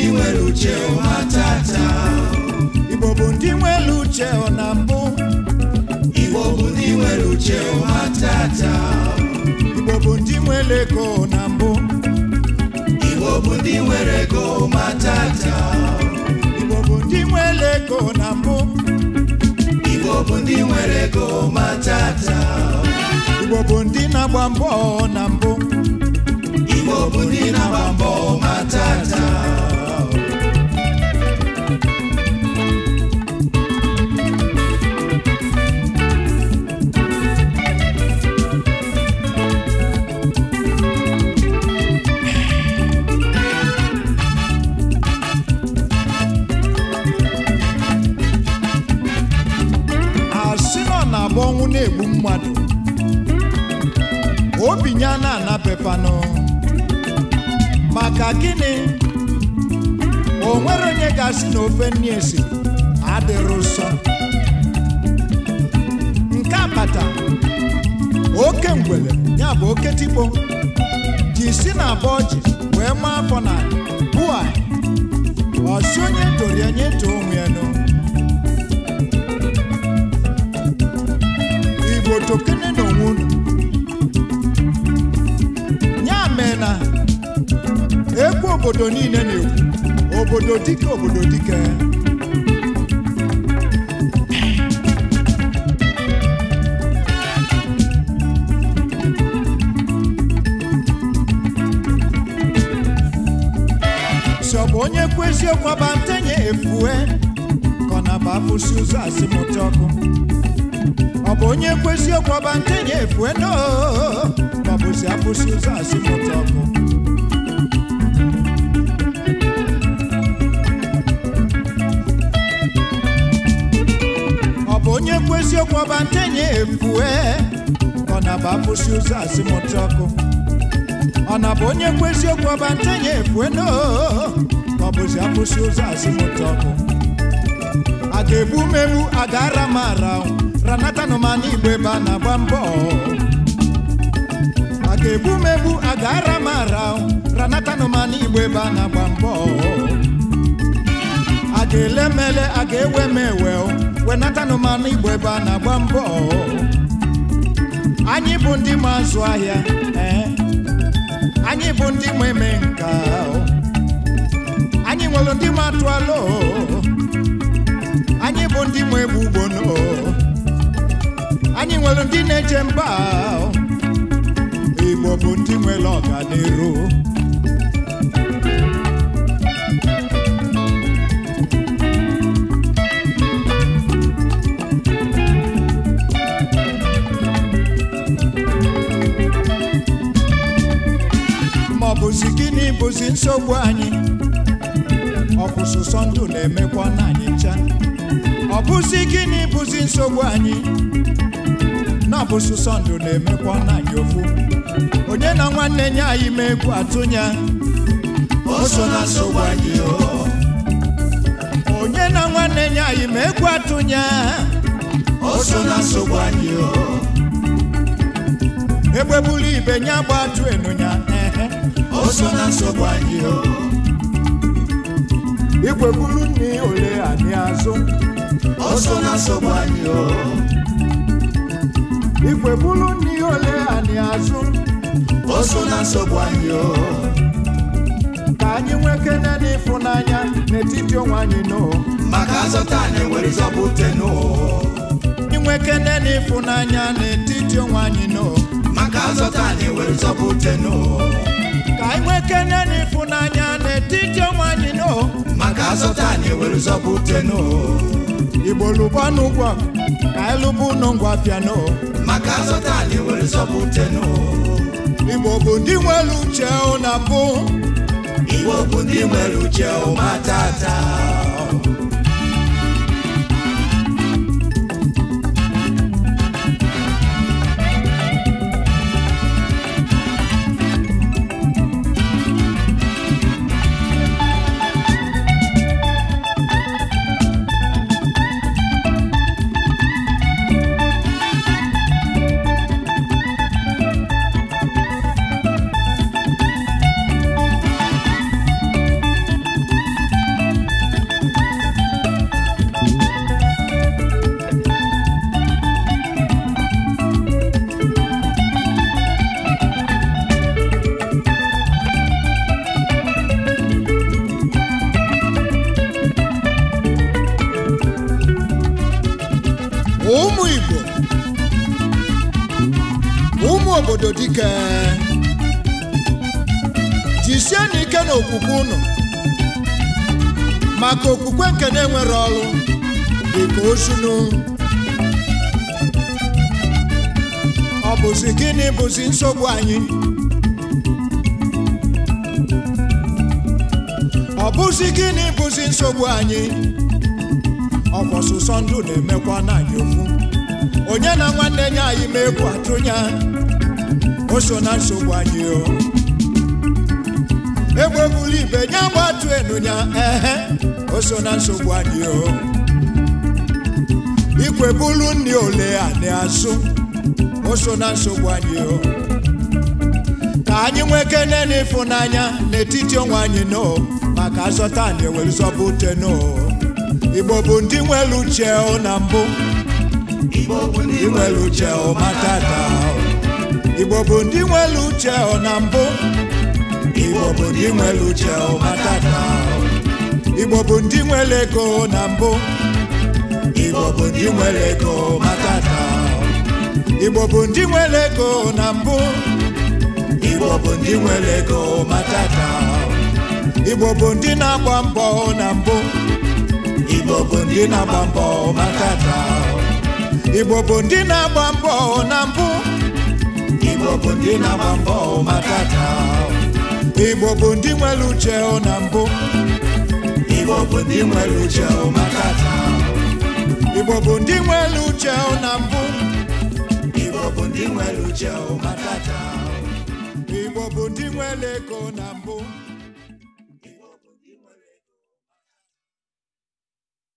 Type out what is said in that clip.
nwere uche ụma tata igbo bụ ndị nwere uche na mbụ igbo bụ ndị nwere uche ụma tata igbo bụ ndị nwere ego na mbụ igbo bụ ndị nwere ego ụma tata igbo bụ ndị nwere ego na mbụ igbo bụ ndị nwere ego ụma tata igbo bụ ndị na-agba mbọ na mbụ igbo bụ ndị na-agba mbọ ụma tata asị nọ na-agba ọnwụ na-egbu mmadụ obi ya na-anabefanụ maka gịnị o nwere onye ga-asị na ofe nni esi adịrị ụsọ nke akpata oke ngwele ya bụ oke tikpo ji si na abọ ọjị wee maa afọ na bua ọsi onye toro ya nye too onwe ya nụ igbo tokene n'onwe unu ya mee na egwu obodo niile na-ekwu obodo dike obodo dike si ọ bụ onye kwu eziokwu ọba ntenye efue ka ọ na-aba afụsi ụzọ asịmụta ọkụ ọ bụ onye kwu eziokwu ọba ntenye efue no ka ọ bụzi afụsi ụzọ asịmụta ọkụ ọ bụ onye kwu eziokwu ọba ntenye efue ka ọ na-aba afụsi ụzọ asịmụta ọkụ ọ na bụ onye kwu eziokwu ọba ntenye efue no ka ọ bụzi afụsi ụzọ asịmụta ọkụ a ga-egbu megbu a ga-ara m ara ranatanụ ma n'igbo ebe a na-agba mbọ a ga-egbu megbu a ga-ara m ara ranatanụ ma n'igbo ebe a na-agba mbọ a ga-ele mele a ga-ewe m ewe wenatanụ ma n'igbo ebe a na-agba mbọ anyị bụ ndị ma azụ ahịa ee anyị bụ ndị ma eme nka anyị nwere ndị ma atụ alo anyị bụ ndị ma egbu ugbo no anyị nwere ndị na-eje mba igbo bụ ndị nwere ọganiru ma ọ bụzi gịnị bụzi nsogbu anyị ọ bụ sụsọ ndụ na-emekwa na anyị ncha ọ bụzi gịnị bụzi nsogbu anyị na ọ bụ sụsọ ndụ na-emekwa na anyị ofu onye na nwanne nye anyị ma egwu atụnya o so na nsogbu anyị o onye na nwanne nye anyị ma egwu atụnya o so na nsogbu anyị o egbebulu ibe nya gba atụ enunya ehe o so na nsogbu anyị o igwebulu nni ole anyị azụ o so na nsogbu anyị o igwebulu nni ole anyị azụ o so na nsogbu anyị o ka anyị nwekene n'ịfụnanya n'etiti onwe anyị no maka azọta anyị nwere zọpụta n'o anyị nwekene n'ịfụnanya n'etiti onwe anyị no maka azọta anyị nwere zọpụta n'o ka anyị nwekene n'ịfụnanya n'etiti onwe anyị no maka azọta anyị nwere zọpụta n'o igbo lụbanụ ụgwọ ka anyị lụbụ ụnụ ngwa piano maka azọta anyị nwere zọpụta n'o igbo bụ ndị nwere uche na mbụ igbo bụ ndị nwere uche ụma tata obodo dike jisie n'ike n'okwukwe unu maka okwukwe nke na-enwere ọrụ dịka ozunu ọ bụzi gịnị bụzi nsogbu anyị ọ bụzi gịnị bụzi nsogbu anyị ọkwa ọsụsọ ndụ na-emekwa na anyị ofu onye na nwanne nye anyị ma egwu atụnya o so na nsogbu anyị o egbegburu ibe nye gbatu enunya ehe o so na nsogbu anyị o ikwebulu nri ole a na-asụ o so na nsogbu anyị o ka anyị nwekene n'ịfụnanya n'etiti onwe anyị no maka azọta anyị ewere zọba ute no igbo bụ ndị nwere uche o na mbụ Igbo bụ ndị ndị nwere uche o matata o. igbo bụ ndị nwere uche o na mbụ igbo bụ ndị nwere uche o matata o. igbo bụ ndị nwere ego na mbụ igbo bụ ndị nwere ego matata o. igbo bụ ndị nwere ego na mbụ igbo bụ ndị nwere ego matata o. igbo bụ ndị na-agba mbọ na mbụ igbo bụ ndị na-agba mbọ matata o. igbo bụ ndị na-agba mbọ na mbụ igbo bụ ndị na-agba mbọ matata o. igbo bụ ndị nwere uche o na mbụ igbo bụ ndị nwere uche o matata o. igbo bụ ndị nwere uche o na mbụ igbo bụ ndị nwere uche o matata o. igbo bụ ndị nwere ego na mbụ